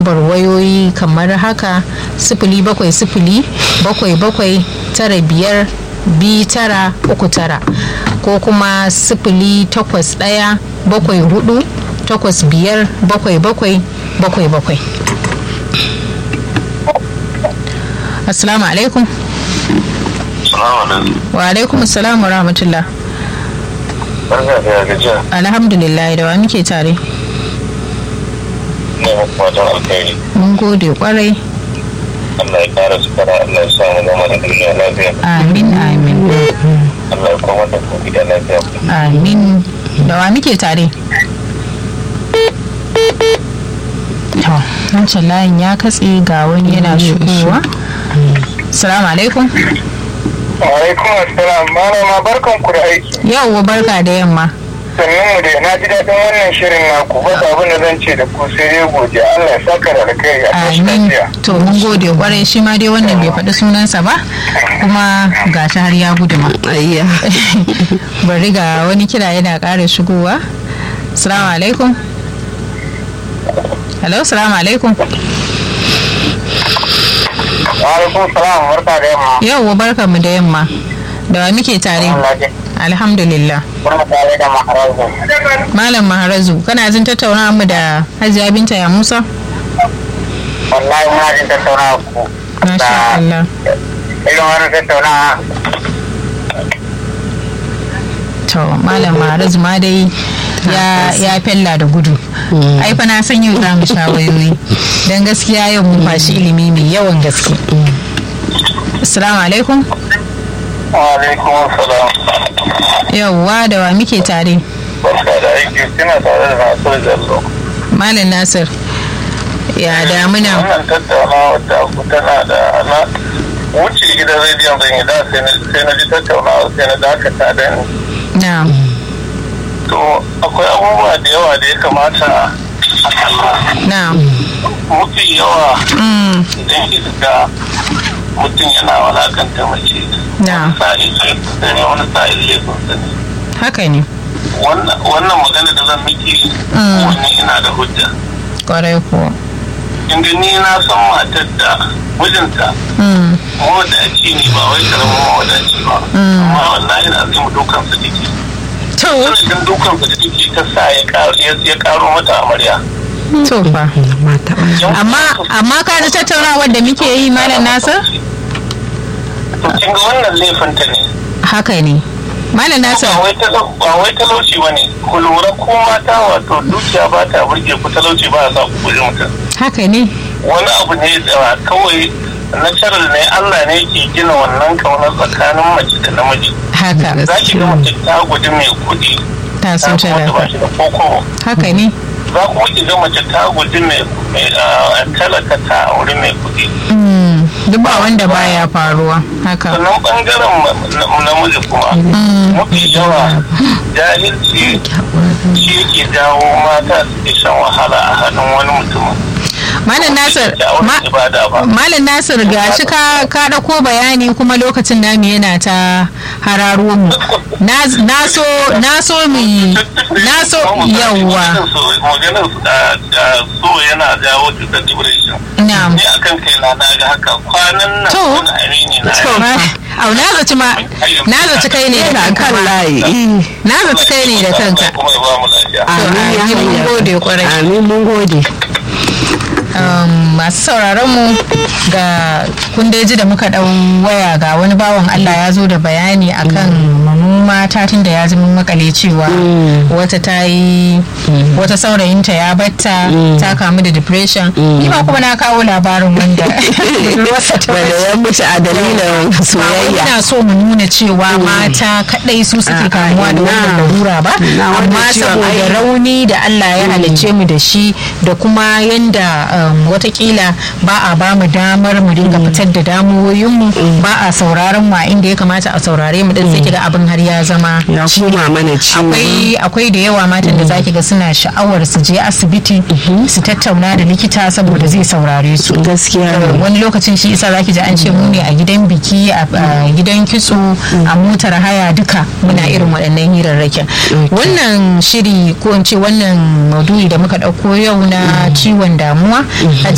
lambar wayoyi kamar haka sifili bakwai sifili bakwai bakwai tara biyar bi tara uku tara ko kuma sifili takwas ɗaya bakwai hudu takwas biyar bakwai bakwai bakwai bakwai assalamu alaikum wa alaikum assalam wa rahmatullah Barka da gajiya. alhamdulillah da wa muke tare Ne muku fatan alkhairi. mun gode kwarai Allah ya kara su kara Allah ya samu zama da duniya lafiya. amin amin Allah ya kuma da ku gida lafiya. amin da wa muke tare to wancan layin ya katse ga wani yana shigowa salamu alaikum Alaikum assalam malama barkan ku da aiki. yau barka da yamma Sannan mu da na ji daɗin wannan shirin naku ba abin da zan ce da ku sai dai godiya Allah ya saka da alkhairi a tashi amin lafiya. to mun gode kwarai shi ma dai wannan bai faɗi sunansa ba kuma ga shi har ya gudu ma ayya bari ga wani kira yana ƙara shigowa salamu alaikum hello salamu alaikum Alaikum salam barka da yamma. yau barka mu da yamma da wa muke tare Allah ya alhamdulillah kuna tare da maharazu. malam maharazu kana jin tattaunawa mu da hajiya binta ya musa Wallahi muna jin tattaunawa ku. masha Allah Irin wannan tattaunawa to malam maharazu ma dai ya ya fella da gudu ai fa na san yau za mu sha wayoyi dan gaskiya yau mun fashi ilimi mai yawan gaske assalamu alaikum Wa alaikum salam. yauwa da wa muke tare Barka da aiki kina tare da Nasiru Jallo. malam nasir ya damuna Wannan tattaunawa ta ku tana da ana wuce gidan rediyon zan yi da sai na- sai na ji tattaunawa sai na dakata da ni. na To akwai abubuwa da yawa da ya kamata a kalla. na Mafi yawa mm, idan kika ga mutum yana walakanta mace. na Wani sa'in laifin ne wani sa'in laifin ne. haka ne Wannan wannan magana da zan miki Mm. wani ina da hujja. kwarai kuwa Inda ni na san matar da mijinta mm, mawadaci ne ba wai karamin mawadaci ba Mm. amma wallahi na zai mu dukan su jiki to sanadin dukan su jiki ta sa ya karo ya karo mata amarya to fa mata amma amma ka ji tattaunawar da muke yi malam nasir to kin ga wannan laifin ta ne haka ne malam nasir ba wai talau- ba wai talauci ba ne ku lura ko mata wato dukiya ba ta burge ku talauci ba ya sa ku guji mutum haka ne wani abu ne da kawai natural ne Allah ne ke gina wannan kaunar tsakanin mace da namiji haka za ki ga mace ta guji mai kuɗi ta ta so kuma ta ba talaka shi da koko haka ne za kuma ki ga mace ta guji mai mai, ah, talaka ta aure mai kuɗi Mm, duk ba wanda baya faruwa haka sannan bangaren ma- na- namiji kuma mafi yawa jahilci shi ke jawo mata suke shan wahala a hannun wani mutumin malam nasir da aure ma- ibada ba Malam Nasir ga shi ka ka ɗauko bayani kuma lokacin namu yana ta hararo mu. Na na so na so mu yi na so yawwa. maganar su da da so yana jawo cutar depression Na'am. ni akan kai na na ga haka kwanan nan To. wani amini na To, au na zaci ma na zaci kai ne da kan kanka. layi Na zaci kai ne da kanka. kuma ya ba mu lafiya amin ya amin, mun hayya. gode kwarai. amin mun gode Um, masu sauraron mu ga kundeji da muka dau waya ga wani bawan Allah ya zo da bayani akan mu mata tun da ya zama makale cewa wata ta yi wata saurayinta ya batta ta kamu da depression ni ma kuma na kawo labarin wanda budurwarsa ta wanda ya mutu a dalilin ba wai soyayya ina so mu nuna cewa mata kadai su suke Ah, kamuwa da wannan ina. larura ba Ina wannan amma ciwon saboda ai- rauni da Allah ya halicce mu da shi da kuma yanda um, watakila ba a ba mu damar mu dinga fitar da damuwoyinmu ba a sauraron mu a inda ya kamata a saurare mu din sai kiga abin har ya zama ya koma mana ciwo akwai akwai da yawa matan da zaki ga suna sha'awar su je asibiti su tattauna da likita saboda zai saurare su gaskiya ne wani lokacin shi isa zaki ji an ce mu ne a gidan biki a a gidan kitso a motar haya duka muna irin waɗannan hirarrakin wannan shiri ko in ce wannan maudu'i da muka ɗauko yau na ciwon damuwa